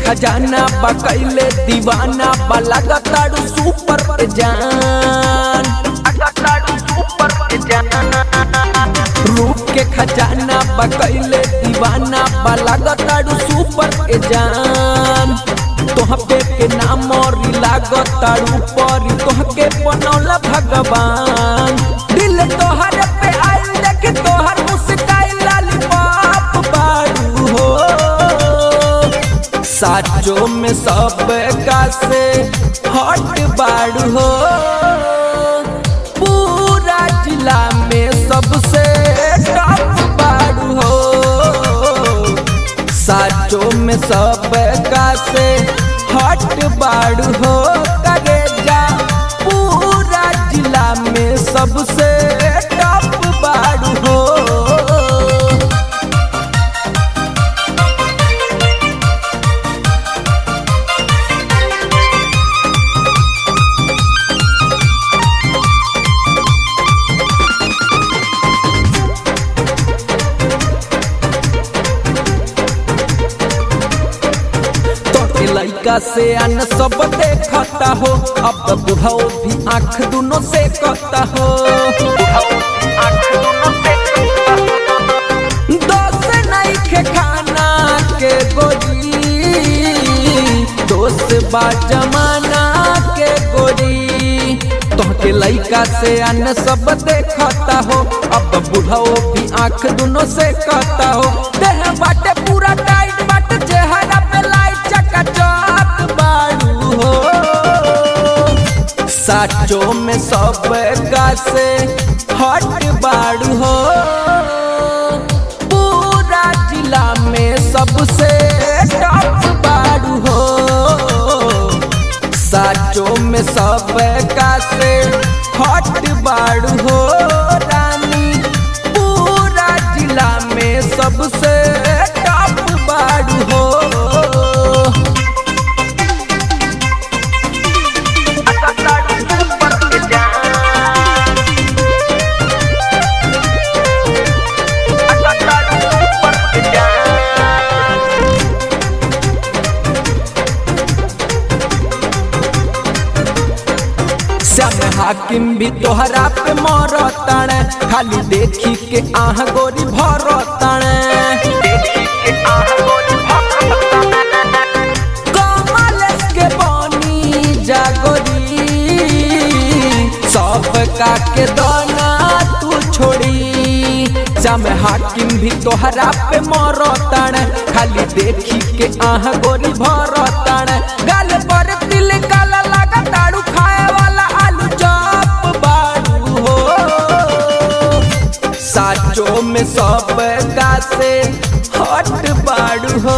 खजाना बा कैले दीवाना बा लगताड़ू सुपर पे जान रूप के खजाना बा कैले दीवाना बा लगताड़ू सुपर पे जान तोह पे के नाम और लागताड़ू परी तोह के बनौला भगवान दिल तोहर पे आइल देख तोहर मुस्काई लालीपॉप बारू हो साचो में सब का से हट बाड़ू हो पूरा जिला में सबसे टॉप बाड़ू हो साचो में सब का से हट बाड़ू हो करे जा पूरा जिला में सबसे टॉप बाड़ू हो तोके लइका से अन सब देखता हो अब बुढ़ाओ भी आंख दोनों से कहता हो दोस्त नहीं के खाना के गोरी दोस्त बा जमाना के गोरी तोहके लइका से अन सब देखता हो अब बुढ़ाओ भी आंख दोनों से कहता हो देह बाटे पूरा टाइट बाटे चेहरा पे लाइट चकाचक बाड़ू हो साचो में सब का से हट बाड़ू हो पूरा जिला में सबसे टॉप बाड़ू हो साचो में सब का से हट बाड़ू हो रानी पूरा जिला में सबसे टॉप बाड़ू हो श्याम हाकिम भी तोहरा पे मरतण खाली देखी के आह गोरी भरतण कमल के बनी जागोरी सब का के दाना तू छोड़ी श्याम हाकिम भी तोहरा पे मरतण खाली देखी के आह गोरी भरतण गाल पर तिल काला लगा ताड़ू खाए वाला आलू चॉप बाड़ू हो साचो में सब का से हट बाड़ू हो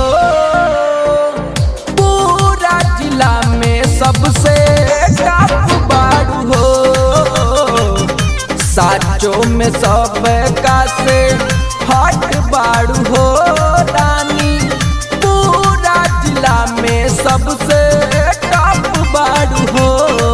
पूरा जिला में सबसे टॉप बाड़ू हो साचो में सब का से हट बाड़ू हो रानी पूरा जिला में सबसे टॉप बाड़ू हो